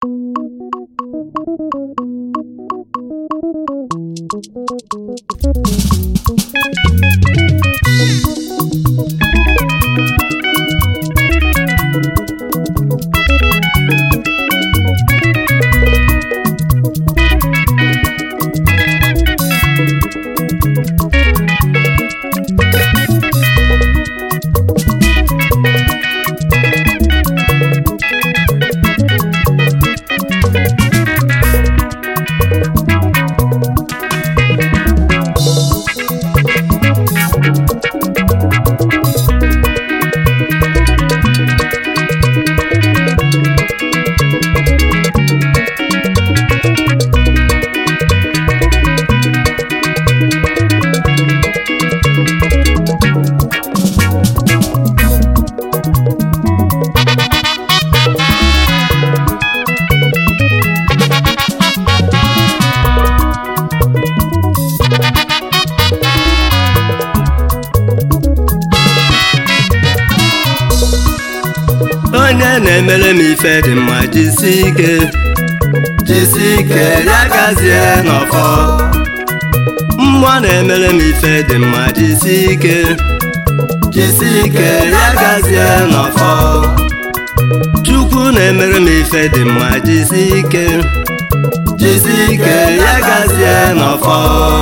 onye na-emere m ife dị mma jisi ike jisi ike ya gazie n'ọfọ mmụọ na-emere m ife dị mma jisi ike jisi ike ya gazie n'ọfọ chukwu na-emere m ife dị mma jisi ike jisi ike ya gazie n'ọfọ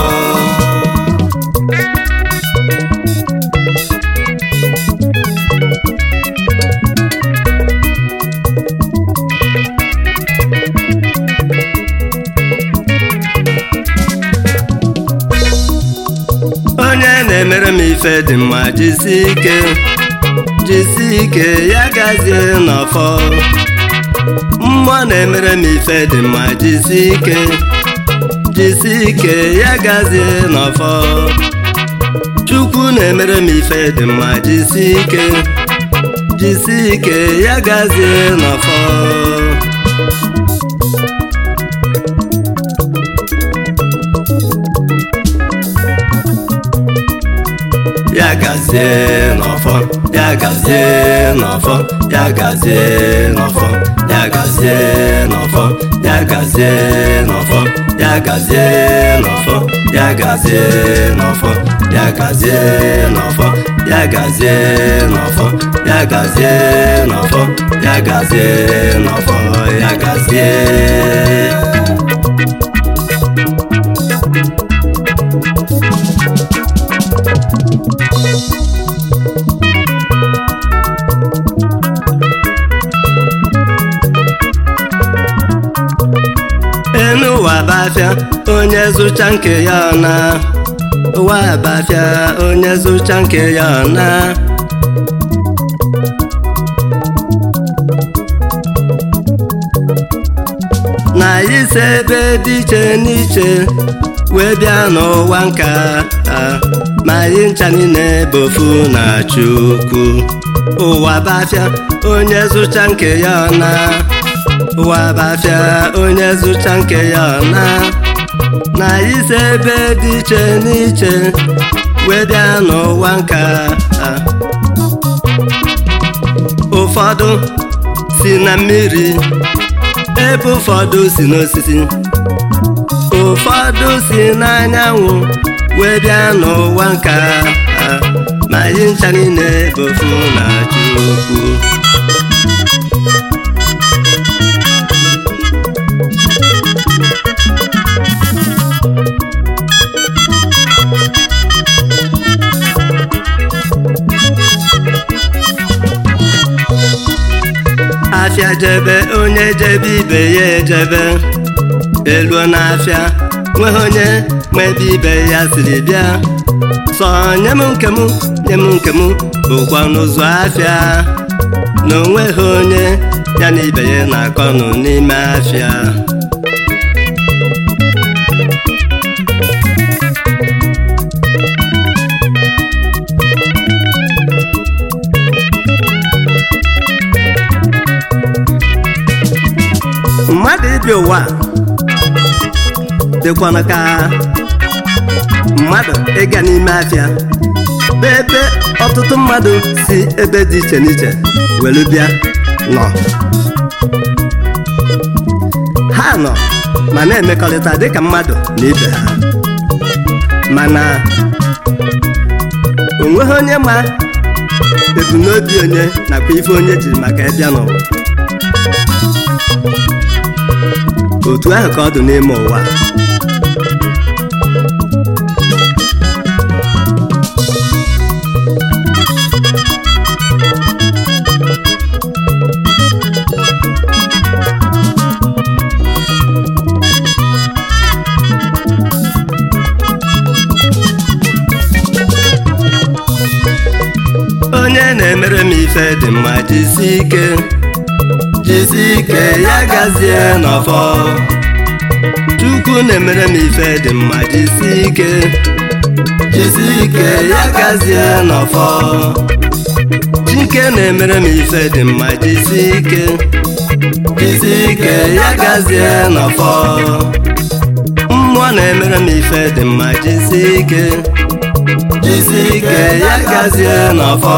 onye na-emere m ife dị mma jisi ike jisi ike ya gazie n'ọfọ mmụọ na-emere m ife dị mma jisi ike jisi ike ya gazie n'ọfọ chukwu na-emere m ife dị mma jisi ike jisi ike ya gazie n'ọfọ ya gazie n'ọfọ ya gazie n'ọfọ ya gazie n'ọfọ ya gazie n'ọfọ ya gazie n'ọfọ ya gazie n'ọfọ ya gazie n'ọfọ ya gazie n'ọfọ ya gazie n'ọfọ ya gazie n'ọfọ ya gazie n'ọfọ ya gazie enu ụwa bafịa onye zụcha nke ya ọna ụwa bafịa onye zụcha nke ya ọna na ise ebe dị iche n'iche wee bịa n'ụwa nka a, ma anyị ncha niile bụ ofu na Chukwu ụwa bafịa onye zụcha nke ya ọna ụwa bafịa onye zụcha nke ya ọna na ise ebe dị iche n'iche wee bịa n'ụwa nka a. ụfọdụ si na mmiri ebe ụfọdụ si n'osisi ụfọdụ si n'anyanwụ wee bịa n'ụwa nka a. ma anyị ncha niile bụ ofu na Chukwu afịa jebe onye jebe ibe ya ejebe eluo n'afịa nweghị onye nwe ebe ibe ya siri bịa sọ nye m nke m nye m nke m bụkwa n'ụzọ afịa na onweghị onye ya na ibe ya na-akọnụ n'ime afịa mmadụ ibi ụwa dịkwana ka mmadụ ịga n'ime afịa bụ ebe ọtụtụ mmadụ si ebe dị iche n'iche were bịa nọ nọ ma na-emekọrịta dịka mmadụ na ibe ha mana onweghị onye ma ebumnobi onye nakwa ife onye jiri maka ịbịa n'ụwa otu ahụ ka ọ dị n'ime ụwa onye na-emere m ife dị mma jisi ike jisi ike ya gazie n'ọfọ chukwu na-emere m ife dị mma jisi ike jisi ike ya gazie n'ọfọ chike na-emere m ife dị mma jisi ike jisi ike ya gazie n'ọfọ mmụọ na-emere m ife dị mma jisi ike jisi ike ya gazie n'ọfọ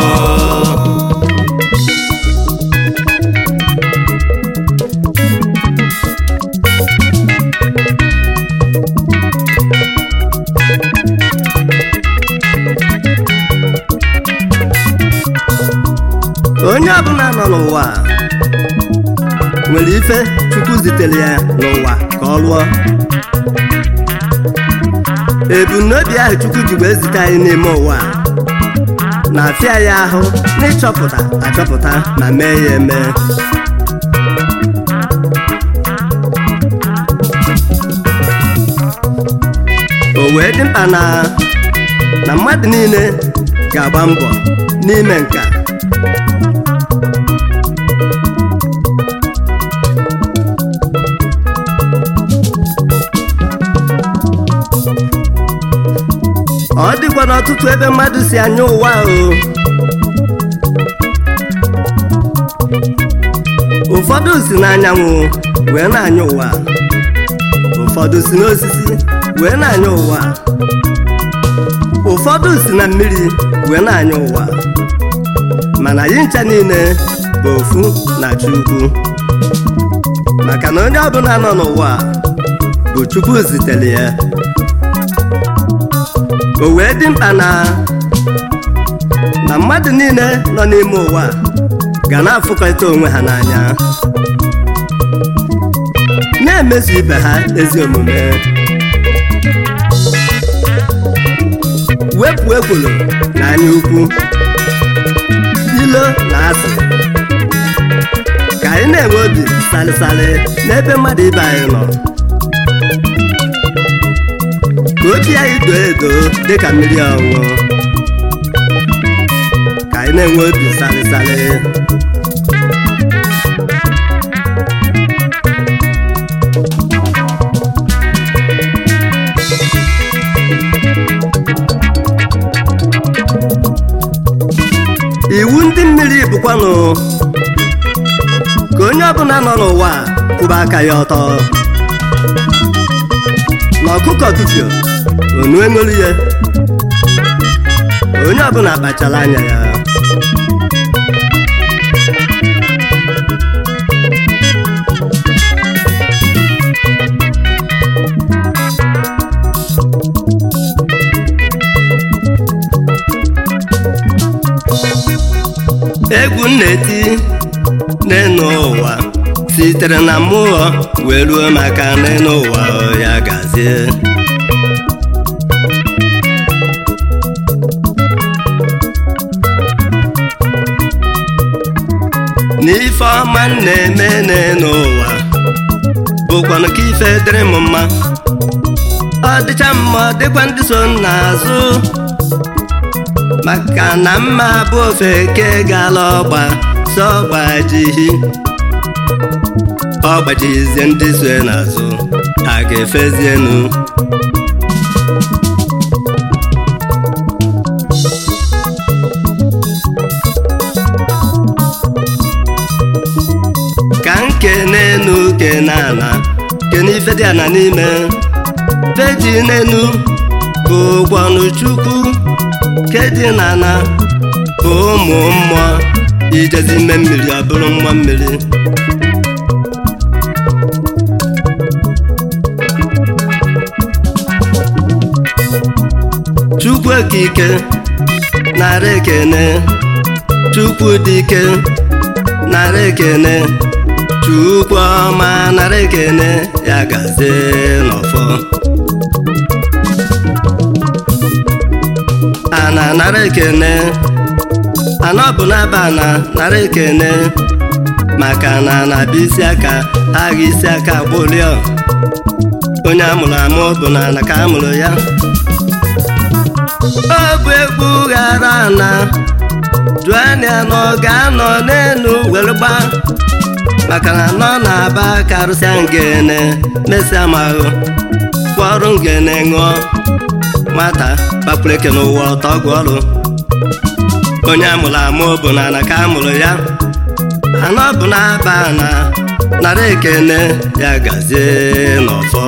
onye ọbụla nọ n'ụwa nwere ife chukwu zitere ya n'ụwa ka ọ lụọ ebumnobi ahụ chukwu ji wee zite anyị n'ime ụwa na-afịa ya ahụ n'ịchọpụta achọpụta ma mee ya eme o wee dị mkpa na na mmadụ niile ga-agba mbọ n'ime nka ọ dịkwa n'ọtụtụ ebe mmadụ si anya ụwa o ụfọdụ si n'anyanwụ wee na-anya ụwa ụfọdụ si n'osisi wee na-anya ụwa ụfọdụ si na mmiri wee na-anya ụwa mana anyị ncha niile bụ ofu na Chukwu maka na onye ọbụla nọ n'ụwa bụ Chukwu zitere ya o wee dị mkpa na na mmadụ niile nọ n'ime ụwa ga na-afụkọrịta onwe ha n'anya na-emezu ibe ha ezi omume wepụ ekworo na anya ukwu ilo na asị ka anyị na-enwe obi salịsalị n'ebe mmadụ ibe anyị nọ ka obi anyị doo edo dịka mmiri ọṅụṅụ ka anyị na-enwe obi salịsalị iwu ndị mmiri bụkwanụ ka onye ọbụla nọ n'ụwa kwụba aka ya ọtọ na ọkụkọ tufio onu eṅolu ya onye ọbụla kpachara anya ya egwu m na-eti n'enu ụwa sitere na mmụọ wee ruo maka n'enu ụwa ya gazie n'ife ọma m na-eme n'enu ụwa bụkwanụ ka ife dịrị m mma ọ dịcha mma ọ dịkwa ndị so m n'azụ maka na mma bụ ofe ke gala ọgba si ọgbajihi ọgbajizie ndị so n'azụ ha ga-efezienu ka nke n'enu ke n'ana ke n'ife dị ana n'ime feji n'enu bụ ụgbọnụ chukwu ke dị n'ana bụ ụmụ mmụọ ijezi ime mmiri ọ bụrụ mmụọ mmiri okike nara ekene chukwu dike nara ekene chukwu ọma nara ekene ya gazie n'ọfọ ana nara ekene ana ọ bụ n'aba ana nara ekene maka na na bụ isi aka agha isi aka gbụlio onye amụrụ amụ bụ na ana ka amụrụ ya ọ bụ egwu ghara ana duania nọ ga-anọ n'elu were gba maka na nọ na-aba karụsịa ngene mesịa mahụ kwọrụ ngene ṅụọ nwata gbapụrụ eke n'ụwa ọtọ ọgwụ ọrụ onye amụrụ amụ bụ na ana ka amụrụ ya anọ bụ na-aba na nara ekene ya gazie n'ọfọ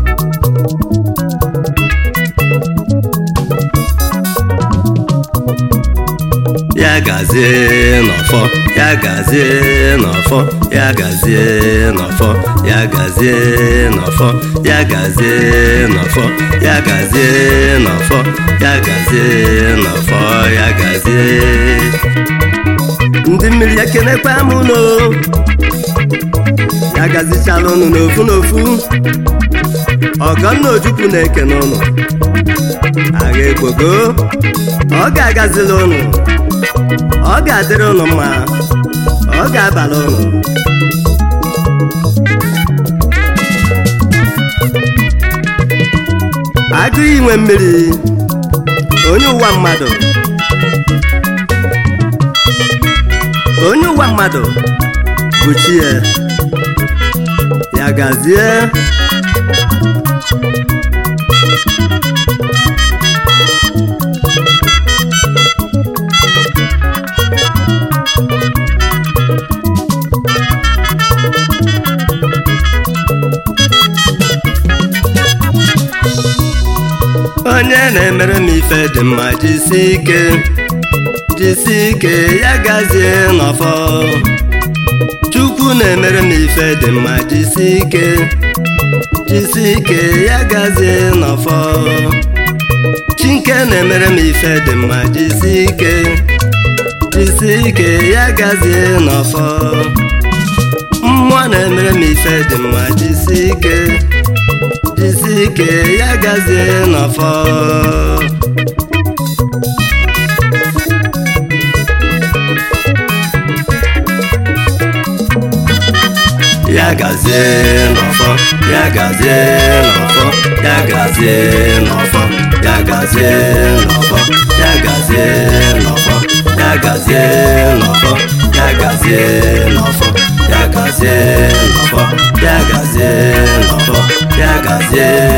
ya gazie n'ọfọ ya gazie n'ọfọ ya gazie n'ọfọ ya gazie n'ọfọ ya gazie n'ọfọ ya gazie n'ọfọ ya gazie n'ọfọ ya gazie ndị mmiri ekenekwa m no ya gazichala ụnụ n'ofu n'ofu ọgọnna ojukwu na-ekene ụnụ agha egbogo ọ ga-agazila ụnụ ọ ga-adịrị ụnụ mma ọ ga-abala ụnụ agụ inwe mmiri onye ụwa mmadụ onye ụwa mmadụ bụ chi ya ya gazie onye na-emere m ife dị mma jisi ike jisi ike ya gazie n'ọfọ chukwu na-emere m ife dị mma jisi ike jisi ike ya gazie n'ọfọ chinke na-emere m ife dị mma jisi ike jisi ike ya gazie n'ọfọ mmụọ na-emere m ife dị mma jisi ike jisi ike ya gazie n'ọfọ ya gazie n'ọfọ ya gazie n'ọfọ ya gazie n'ọfọ ya gazie n'ọfọ ya gazie n'ọfọ ya gazie n'ọfọ ya gazie n'ọfọ ya gazie n'ọfọ ya gazie n'ọfọ ya gazie